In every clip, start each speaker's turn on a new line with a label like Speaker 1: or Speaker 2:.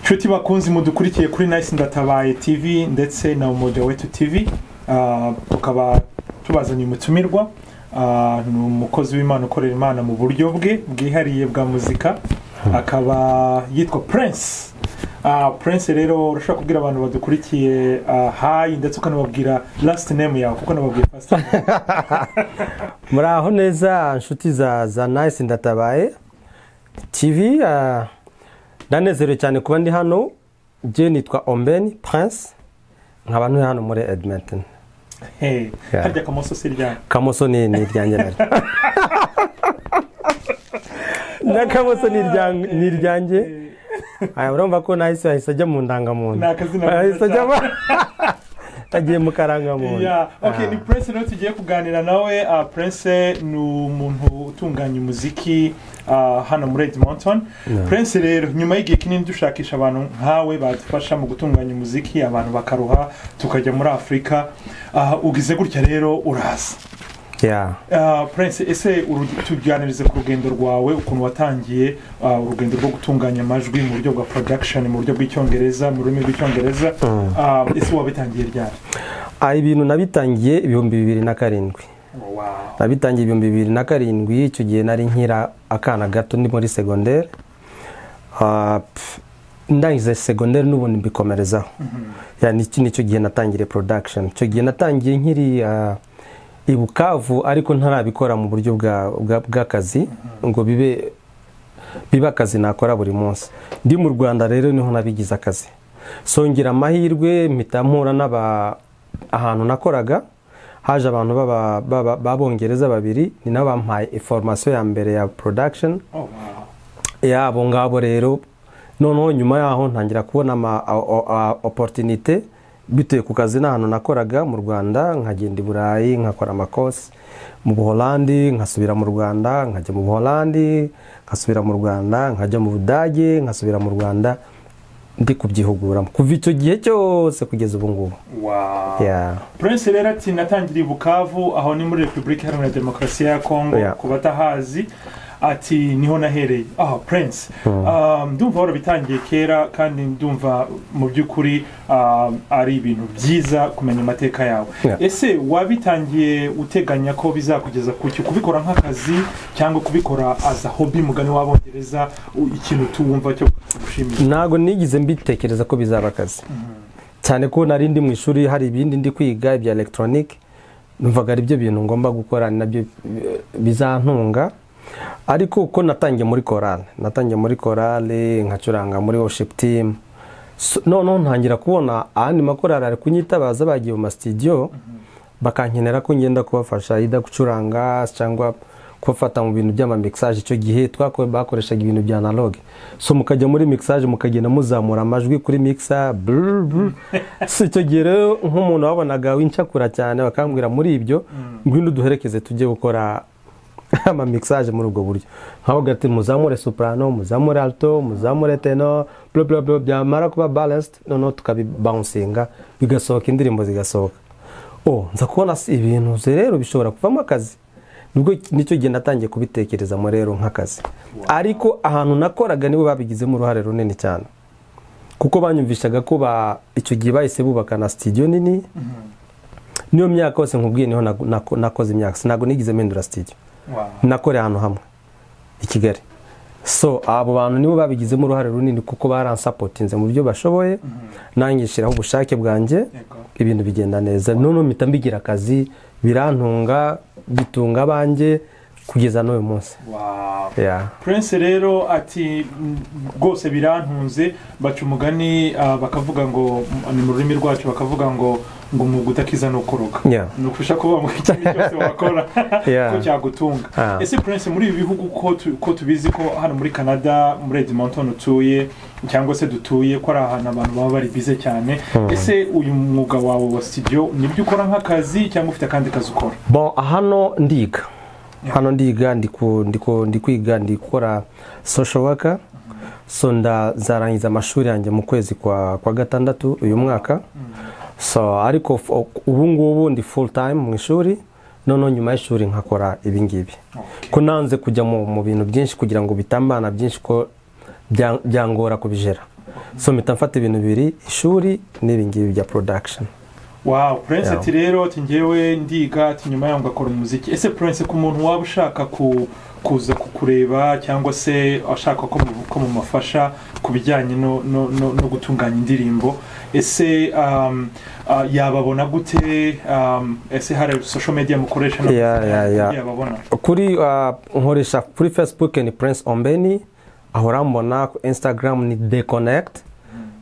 Speaker 1: nshuti bakunzi mudukurikiye kuri nayisi ndatabaye tv ndetse na umoja wetu tv ah, tukaba tubazanye umutumirwa Ah, ni umukozi w'imana ukorera imana mu buryo bwe bwihariye bwa muzika akaba yitwa prince Ah, prince rero urashobora kubwira abantu badukurikiye ah, hayi ndetse ukanababwira last name yawe kuko nababwira first name
Speaker 2: muraho neza inshuti za za nayisi ndatabaye tivi ah, ndanezerewe cyane kuba ndi hano njye nitwa ombeni prince nkaba ntuye hano muri edmonton
Speaker 1: Hey,
Speaker 2: Yeah.
Speaker 1: harya akamoso si ryanyu
Speaker 2: kamoso ni ni iryanjye naryo na kamoso ni irya- ni iryanjye aya urumva ko nahise yahise ajya mu ndangamuntu
Speaker 1: Ni akazina
Speaker 2: yahise
Speaker 1: keza
Speaker 2: ajya mu agiye mu karangamuntu
Speaker 1: Yeah, okay,
Speaker 2: Ah.
Speaker 1: ni prince rero tugiye kuganira nawe ah, prince ni umuntu utunganya umuziki ah, hano muri edmonton
Speaker 2: Yeah.
Speaker 1: prince rero nyuma y'igihe kinini dushakisha abantu nkawe badufasha mu gutunganya umuziki abantu bakaruha tukajya muri afurika Ah, ugize gutya rero uraza
Speaker 2: Yeah.
Speaker 1: Ah, prince ese uru- tuganirize ku rugendo rwawe ukuntu watangiye ah, urugendo rwo gutunganya amajwi mu buryo bwa production mu buryo bw'icyongereza mu rurimi rw'icyongereza
Speaker 2: Mm.
Speaker 1: Ah, ese wabitangiye ryari
Speaker 2: Ah, ibintu nabitangiye ibihumbi bibiri na karindwi
Speaker 1: wow.
Speaker 2: nabitangiye ibihumbi bibiri na karindwi icyo gihe nari nkira akana gato ndi muri segonderi Ah, pf, ndangiza segonderi n'ubundi mbikomerezaho Ya, niki- nicyo gihe natangiriye production icyo gihe natangiye nkiri ah, i bukavu ariko ntarabikora mu buryo bwa- bwa- bw'akazi ngo bibe biba akazi nakora buri munsi ndi mu rwanda rero niho nabigize akazi songera amahirwe mpita mpura n'aba ahantu nakoraga haje abantu b'aba- b'aba- b'abongereza babiri ni nabo bampaye informasiyo ya mbere ya production
Speaker 1: Oh, wow.
Speaker 2: yabo ngabo rero noneho nyuma yaho ntangira kubona ama a- o- a- opportunité bituye ku kazi n'ahantu nakoraga mu rwanda nkagenda i burayi nkakora amakosi mu buholandi nkasubira mu rwanda nkajya mu buholandi nkasubira mu rwanda nkajya mu budage nkasubira mu rwanda ndi kubyihuguramo kuva icyo gihe cyose kugeza ubu ngubu
Speaker 1: Wow.
Speaker 2: Yeah.
Speaker 1: prince rero ati natangiriye i bukavu aho ni muri repubulika iharanira demokarasi ya kongo
Speaker 2: Yeah.
Speaker 1: ku batahazi ati niho nahereye ah prince Ah, ndumva warabitangiye kera kandi ndumva mu by'ukuri ah, ari ibintu byiza kumenya amateka yawe
Speaker 2: Yeah.
Speaker 1: ese wabitangiye uteganya ko bizakugeza ku cyo kubikora nk'akazi cyangwa kubikora aza hobi mugani w'abongereza u- ikintu tuwumva cyo gushimisha
Speaker 2: ntabwo nigize mbitekereza ko bizaba akazi cyane ko nari ndi mu ishuri hari ibindi ndi kwiga ibya elegitoronike numvaga ari byo bintu ngomba gukora ni nabyo eh, bizantunga ariko uko natangiye muri korale natangiye muri korale nkacuranga muri worship team So- noneho ntangira kubona ahandi makorali ari kunyitabaza bagiye mu masitidiyo bakankenera ko ngenda kubafasha yida gucuranga cyangwa kubafata mu bintu by'amamixage icyo gihe twako- bakoreshaga ibintu bya analogue so mukajya muri mixage mukagenda muzamura amajwi kuri mixa brr, brr. si icyo gihe rero nk'umuntu wabonaga wincakura cyane bakambwira muri ibyo ngwino uduherekeze tujye gukora amamixage muri ubwo buryo nkavuga ati muzamure soprano muzamure alto muzamure teno bla bla bla byamara kuba balanced noneho tukabibouncing bigasohoka indirimbo zigasohoka oh nza kubona si ibintu se rero bishobora kuvamo akazi nibwo nicyo gihe natangiye kubitekerezamo rero nk'akazi ariko ahantu nakoraga nibo babigizemo uruhare runini cyane kuko banyumvishaga ko ba icyo gihe bahise bubaka na sitidiyo nini niyo myaka yose nkubwiye niho nako- nako- nakoze imyaka sinago nigeze mpindura sitidiyo
Speaker 1: Wow.
Speaker 2: nakoreye ahantu hamwe i kigali so abo bantu nibo babigizemo uruhare runini kuko baransapotinze mu byo bashoboye nanjye nshyiraho ubushake bwanjye
Speaker 1: Yego.
Speaker 2: ibintu bigenda neza noneho mpita mbigira akazi birantunga bitunga abanjye kugeza n'uyu munsi
Speaker 1: Wow.
Speaker 2: Yeah.
Speaker 1: prince rero ati "Mm, rwose birantunze baca umugani ah, bakavuga ngo mm, ni mu rurimi rwacu bakavuga ngo ngo mu gutakiza ni ukoroga
Speaker 2: Yeah.
Speaker 1: ni ukufasha kuba mu kintu cyose wakora
Speaker 2: Yeah.
Speaker 1: ko cyagutunga
Speaker 2: Ah.
Speaker 1: ese prince muri ibi bihugu ko tu- ko tubizi ko hano muri canada muri edmonton utuye cyangwa se dutuye ko ari ahantu abantu baba bari bize cyane ese uyu mwuga wawe wa studio nibyo ukora nk'akazi cyangwa ufite akandi kazi ukora
Speaker 2: bon hano ndiga hano ndiga ndi ku- ndi ku- ndi kwiga ndi gukora social worker so ndazarangiza amashuri yanjye mu kwezi kwa kwa gatandatu uyu mwaka so ariko f- ubu ngubu ndi full time mu ishuri noneho nyuma y'ishuri nkakora ibi ngibi
Speaker 1: Okay.
Speaker 2: ko nanze kujya mu mu bintu byinshi kugira ngo bitambana byinshi ko bya- byangora kubijera so mpita mfata ibintu bibiri ishuri n'ibingibi bya production
Speaker 1: wawu purense
Speaker 2: Yeah.
Speaker 1: ati rero ati ngewe ndiga ati nyuma yangu akora umuziki ese purense ku muntu waba ushaka ku- kuza kukureba cyangwa se ashaka ko mu- ko mumufasha ku bijyanye no no- no- no gutunganya indirimbo ese um, ah, yababona gute um, ese hari social media mukoresha no-
Speaker 2: Yeah, yeah, yeah.
Speaker 1: yababona
Speaker 2: kuri ah, nkoresha kuri facebook ni prince ombeni aho urambona ku instagram ni deconnect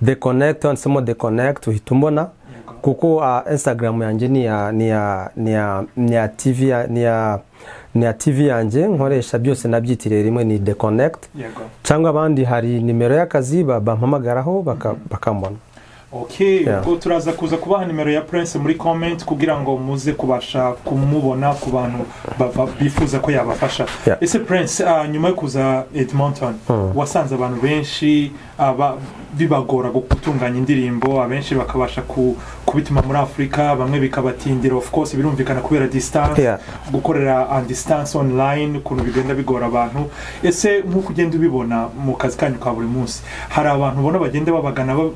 Speaker 2: deconnect handitsemo deconnect uhita umbona
Speaker 1: Yego.
Speaker 2: kuko ah, instagram yanjye ni ya ni ya ni ya ni ya tv ya- ni ya ni ya tv yanjye nkoresha byose nabyitiriye rimwe ni deconnect
Speaker 1: yego
Speaker 2: cyangwa abandi hari nimero y'akazi ba- bampamagaraho baka- bakambona
Speaker 1: ok
Speaker 2: Yeah.
Speaker 1: ubwo turaza kuza kubaha nimero ya prince muri comment kugira ngo muze kubasha kumubona ku bantu ba- ba- bifuza ko yabafasha
Speaker 2: Yeah.
Speaker 1: ese prince ah, nyuma yo kuza edmonton
Speaker 2: Mm.
Speaker 1: wasanze abantu benshi ah, ba- bibagora gu- gutunganya indirimbo abenshi bakabasha ku- kubituma muri afurika bamwe bikabatindira of course birumvikana kubera distance
Speaker 2: Yeah.
Speaker 1: gukorera on distance online ukuntu bigenda bigora abantu ese nk'uko ugenda ubibona mu kazi kanyu ka buri munsi hari abantu ubona bagenda babagana ba-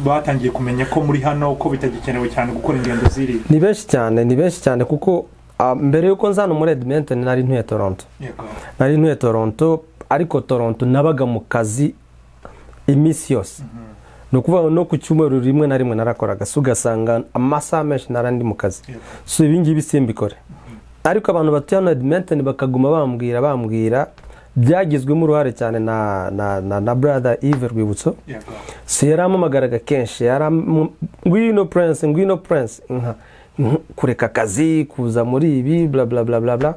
Speaker 1: batangiye kumenya ko muri hano ko bitagikenewe cyane gukora ingendo ziri
Speaker 2: ni benshi cyane ni benshi cyane kuko ah, mbere y'uko nza hano muri edmonton nari ntuye toronto
Speaker 1: yego
Speaker 2: nari ntuye toronto ariko toronto nabaga mu kazi iminsi yose ni ukuvuga no ku cyumweru rimwe na rimwe narakoraga so ugasanga amasaha menshi nara ndi mu kazi
Speaker 1: yego
Speaker 2: so ibingibi simbikore ariko abantu batuye hano edmonton bakaguma bambwira bambwira byagizwemo uruhare cyane na na na, na brother Yves rwibutso
Speaker 1: yego
Speaker 2: so yarampamagaraga kenshi yaram- ngwino prince ngwino prince nka nk- kureka akazi kuza muri ibi bla bla bla bla bla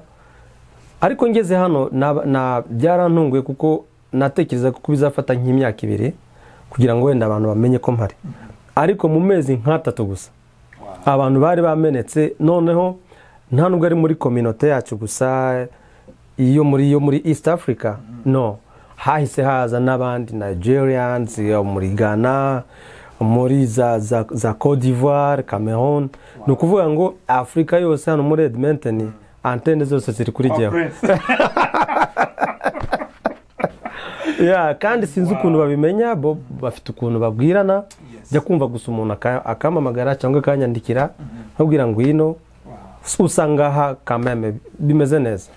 Speaker 2: ariko ngeze hano nab- na- byarantunguye kuko natekereza ko bizafata nk'imyaka ibiri kugira ngo wenda abantu bamenye ko mpari ariko mu mezi nk'atatu gusa
Speaker 1: Wow.
Speaker 2: abantu bari bamenetse noneho nta nubwo ari muri kominote yacu gusa iyo muri yo muri east africa no hahise haza n'abandi nigerians yo muri ghana muri za za, za cote d'ivoire cameroon ni ukuvuga ngo afurika yose hano muri edmonton antene zose ziri kuri
Speaker 1: Oh,
Speaker 2: jyewe
Speaker 1: Prince.
Speaker 2: Yeah, kandi sinzi ukuntu babimenya bo bafite ukuntu babwirana
Speaker 1: Yes.
Speaker 2: jya kumva gusa umuntu aka- akampamagara cyangwa akanyandikira nkabwira ngwino
Speaker 1: Wow.
Speaker 2: usanga aha kameme bimeze neza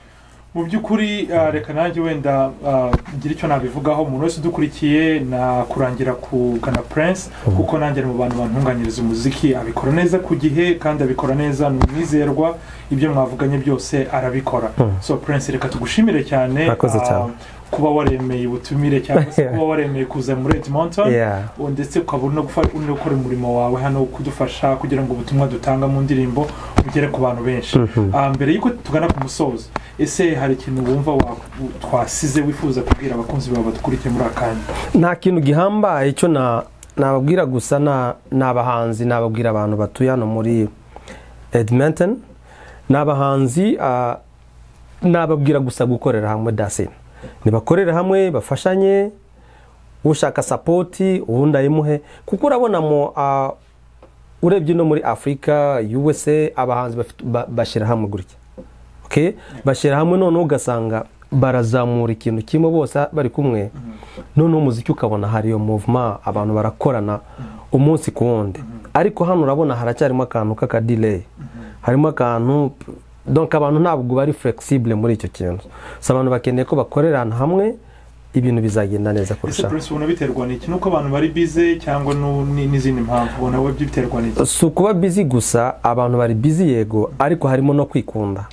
Speaker 1: mu by'ukuri ah, reka nanjye wenda ah, ngire icyo nabivugaho umuntu wese udukurikiye na kurangira kugana prince kuko nanjye ari mu bantu bantunganyiriza umuziki abikora neza ku gihe kandi abikora neza ni umwizerwa ibyo mwavuganye byose arabikora so prince reka tugushimire cyane
Speaker 2: Murakoze
Speaker 1: ah,
Speaker 2: cyane.
Speaker 1: kuba waremeye ubutumire cyangwa se kuba waremeye kuza muri edmonton
Speaker 2: Yeah.
Speaker 1: ubu ndetse ukaba uri no gufa- uri no gukora umurimo wawe hano wo kudufasha kugira ngo ubutumwa dutanga mu ndirimbo bugere ku bantu benshi Ah, mbere y'uko tugana ku musozo ese hari ikintu wumva wa- twasize wifuza kubwira abakunzi bawe badukurikiye muri akanya
Speaker 2: nta kintu gihambaye icyo na- nababwira gusa na- ni abahanzi nababwira abantu batuye hano muri edmonton ni abahanzi ah, nababwira gusa gukorera hamwe dasine nibakorere hamwe bafashanye ushaka sapoti uwundi ayimuhe kuko urabona mo ah, urebye no muri afurika usa abahanzi bafite- ba- bashyira hamwe gutya Okay? bashyira hamwe noneho ugasanga barazamura ikintu kimwe bose bari kumwe noneho umuziki ukabona hari iyo movement abantu barakorana umunsi ku wundi ariko hano urabona haracyarimo akantu k'akadileyi harimo akantu donc abantu ntabwo bari flexible muri icyo kintu so abantu bakeneye ko bakorerana hamwe ibintu bizagenda neza
Speaker 1: ese
Speaker 2: kurushaho
Speaker 1: prince ubona biterwa n'iki nuko abantu bari bize cyangwa nu- ni- n'izindi mpamvu ubona we biterwa n'iki
Speaker 2: si ukuba bizi gusa abantu bari bizi yego ariko harimo no kwikunda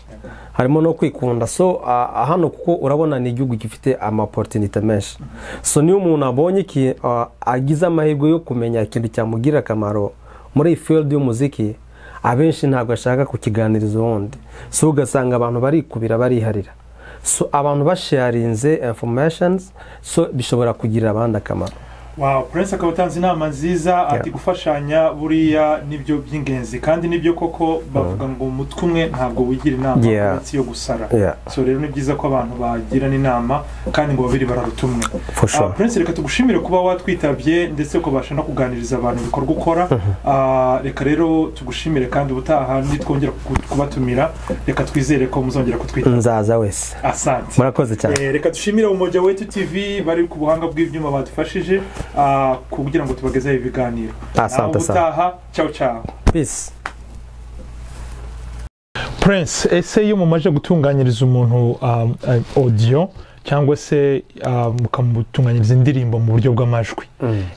Speaker 2: harimo no kwikunda so ah, hano kuko urabona ni igihugu gifite amaporutinite menshi so niyo umuntu abonye iki ah, agize amahirwe yo kumenya ikintu cyamugirira akamaro muri iyi field y'umuziki abenshi ntabwo ashaka kukiganiriza uwundi so ugasanga abantu barikubira bariharira so abantu basharinze informations so bishobora kugirira abandi akamaro
Speaker 1: wow prince akaba atanze inama nziza ati gufashanya buriya nibyo by'ingenzi kandi nibyo koko bavuga ngo umutwe umwe ntabwo wigira inama
Speaker 2: Yeah.
Speaker 1: uretse iyo gusara
Speaker 2: yeah,
Speaker 1: so rero ni byiza ko abantu bagirana inama kandi ngo babiri bararutumwe
Speaker 2: for sure.
Speaker 1: Ah, prince reka tugushimire kuba watwitabye ndetse ukabasha no kuganiriza abantu ibikorwa ukora Ah, reka rero tugushimire kandi ubutaha nitwongera ku- kubatumira reka twizere ko muzongera kutwita
Speaker 2: nzaza wese
Speaker 1: asante
Speaker 2: murakoze cyane
Speaker 1: Eh, reka dushimire umoja wetu tv bari ku buhanga bw'ibyuma badufashije ah, kugira ngo tubagezeho ibiganiro
Speaker 2: asante asante
Speaker 1: ubutaha cyawe cyawe
Speaker 2: pisi
Speaker 1: prince ese iyo mumaze gutunganyiriza umuntu um, uh, audio cyangwa se uh, mukamutunganyiriza indirimbo mu buryo bw'amajwi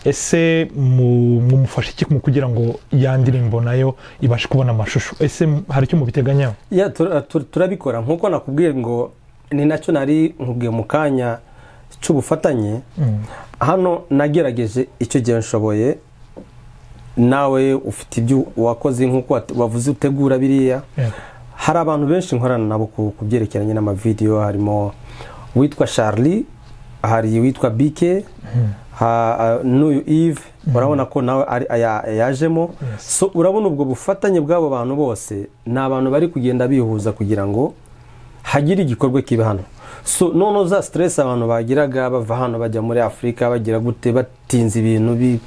Speaker 1: ese mu- mumufasha iki mu kugira ngo ya ndirimbo nayo ibashe kubona amashusho ese m- hari icyo mubiteganyaho
Speaker 2: Ya, tura- tura- turabikora nk'uko nakubwiye ngo ni nacyo nari nkubwiye mu kanya cy'ubufatanye hano nagerageje icyo gihe nshoboye nawe ufite ibyo wakoze nk'uko wat- wavuze utegura biriya
Speaker 1: Yeah.
Speaker 2: hari abantu benshi nkorana nabo ku ku byerekeranye n'amavidewo harimo uwitwa charlie hari uwitwa bike ha- a- n'uyu eve urabona ko nawe ari- aya- yajemo so urabona ubwo bufatanye bw'abo bantu bose ni abantu bari kugenda bihuza kugira ngo hagire igikorwa kiba hano so noneho za stress abantu bagiraga bava hano bajya muri afurika bagira gute batinze ibintu bi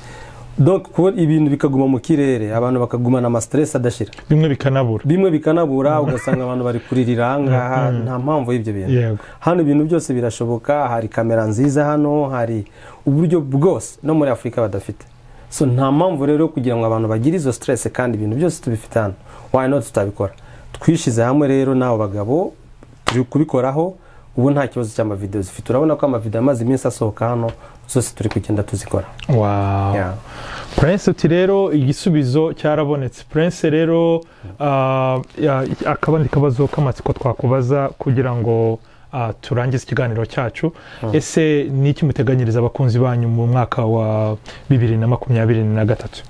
Speaker 2: donc kuba ibintu bikaguma mu kirere abantu bakagumana ama stress adashira
Speaker 1: bimwe bikanabura
Speaker 2: bimwe bikanabura ugasanga abantu bari kuririra ahangaha nta mpamvu y'ibyo bintu
Speaker 1: yego
Speaker 2: hano ibintu byose birashoboka hari kamera nziza hano hari uburyo bwose no muri afurika badafite so nta mpamvu rero yo kugira ngo abantu bagire izo stress kandi ibintu byose tubifite hano why not tutabikora twishyize hamwe rero n'abo bagabo turi kubikoraho ubu nta kibazo cy'amavidewo zifite urabona ko amavidewo amaze iminsi asohoka hano zose turi kugenda tuzikora
Speaker 1: wow
Speaker 2: Yeah.
Speaker 1: prince uti rero igisubizo cyarabonetse prince rero ah, ya- akabandi kabazo k'amatsiko twakubaza kugira ngo ah, turangize ikiganiro cyacu ese ni iki muteganyiriza abakunzi banyu mu mwaka wa bibiri na makumyabiri na gatatu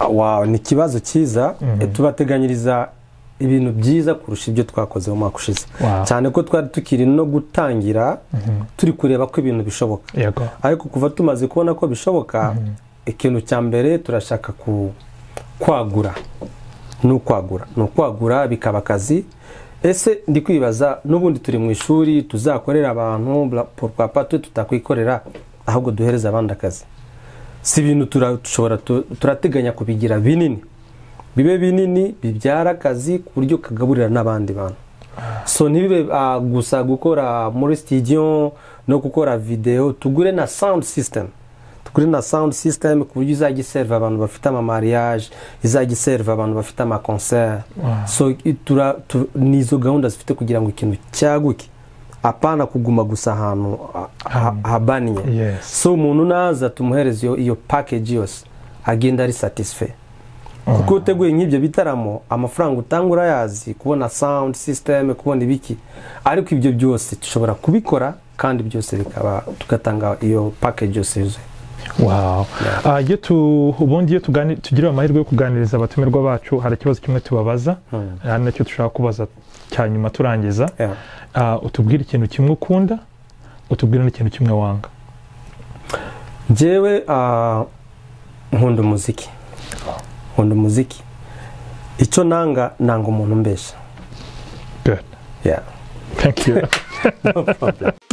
Speaker 2: Wow, ni ikibazo cyiza
Speaker 1: Mhm.
Speaker 2: tubateganyiriza ibintu byiza kurusha ibyo twakoze mu mwaka ushize
Speaker 1: Wow.
Speaker 2: cyane ko twari tukiri no gutangira turi kureba ko ibintu bishoboka
Speaker 1: yego
Speaker 2: ariko kuva tumaze kubona ko bishoboka ikintu cya mbere turashaka ku kwagura ni ukwagura ni ukwagura bikaba akazi ese ndi kwibaza n'ubundi turi mu ishuri tuzakorera abantu bla- pourquoi pas twe tutakwikorera ahubwo duhereze abandi akazi si ibintu tura- dushobora tu- turateganya kubigira binini bibe binini bibyara akazi ku buryo kagaburira n'abandi bantu so ntibibe ah, gusa gukora muri studio no gukora video tugure na sound system tugure na sound system ku buryo izajya iserva abantu bafite ama mariage izajya iserva abantu bafite ama concert
Speaker 1: Wow.
Speaker 2: so i- tura tu, ni izo gahunda zifite kugira ngo ikintu cyaguke apana kuguma gusa ahantu ah, ha- habanye
Speaker 1: yes
Speaker 2: so umuntu naza tumuhereza iyo, iyo package yose agenda ari satisfait kuko uteguye nk'ibyo bitaramo amafaranga utanga urayazi kubona sound system kubona ibiki ariko ibyo byose dushobora kubikora kandi byose bikaba tugatanga iyo package yose yuzuye
Speaker 1: wow Ah, iyo tu- ubundi iyo tugani- tugiriwe amahirwe yo kuganiriza abatumirwa bacu hari ikibazo kimwe tubabaza hari nacyo dushaka kubaza cya nyuma turangiza
Speaker 2: Yeah.
Speaker 1: Ah, utubwire ikintu kimwe ukunda utubwire n'ikintu kimwe wanga
Speaker 2: njyewe ah, nkunda umuziki nkunda umuziki icyo nanga nanga umuntu umbesha
Speaker 1: good
Speaker 2: Yeah.
Speaker 1: thank you